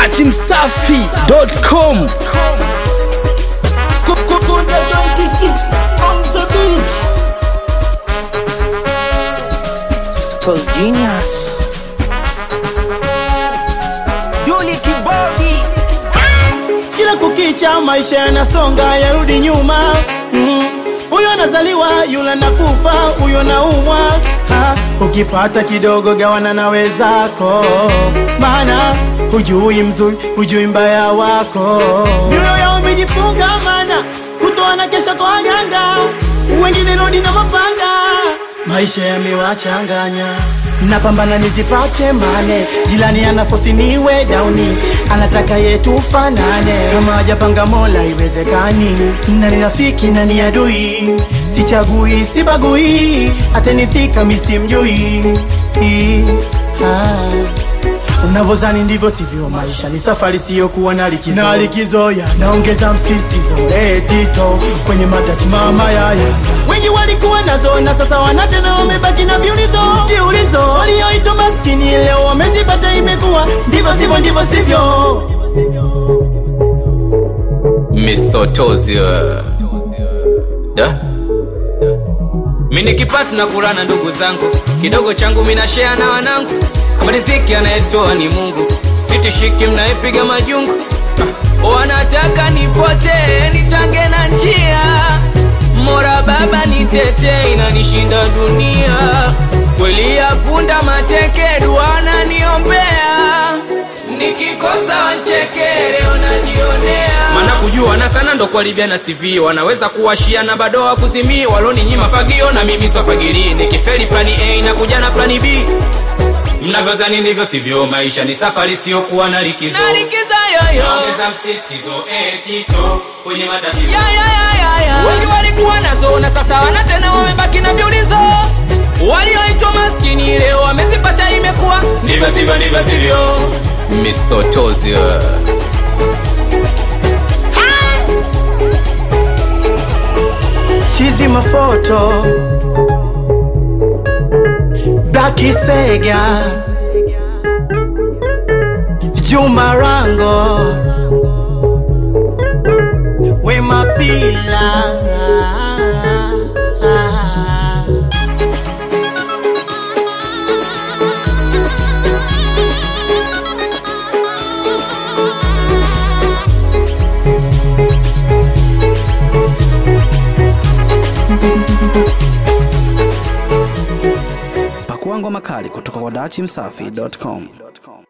dachimsafi.com Kunde 26 on the beat. Tos genius. Yuli Kibodi. kila kukicha maisha yanasonga yarudi nyuma Mm. huyo anazaliwa yule nakufa huyo naumwa Ha, ukipata kidogo gawana na wezako maana hujui mzuri hujui mbaya wako mioyo yao imejifunga mana kutoa na kesha kwa waganga wengine rodi na mapanga maisha yamewachanganya napambana nizipate mane jilani anafosi niwe dauni anataka yetu fanane kama hajapanga mola iwezekani nani rafiki nani adui sichagui sibagui atenisika misimjui unavyozani ndivyo sivyo maisha ni safari siyokuwa na likizo na likizo ya naongeza msistizo etito kwenye matati mama yaya wengi walikuwa nazo na sasa wanatena wamebaki na viulizo viulizo walioitwa maskini leo wamezipata imekuwa ndivyo sivyo ndivyo sivyo misotozi wewe. da mi nikipata na kula na ndugu zangu kidogo changu minashea na wanangu kama riziki anayetoa ni mungu sitishiki mnayepiga majungu Ah, wanataka nipotee nitange na njia mora baba nitete inanishinda dunia kweli ya punda mateke duana niombea nikikosa wanchekere wanajionea maana kujuana sana ndo kuharibiana CV wanaweza kuwashia na bado wakuzimii waloni nyima fagio na mimi swafagili nikifeli plani A na kuja na plani B mnavyozani ndivyo sivyo maisha ni safari siyokuwa na likizo Naongeza msisitizo etito kwenye matatizo wengi walikuwa nazo na sasa wana tena wamebaki na viulizo walioitwa maskini leo wamezipata imekuwa ndivyo sivyo ndivyo sivyo misotozi wewe. chizi mafoto blaki sega juma rango wema pila pakua ngoma kali kutoka kwa dachimsafi.com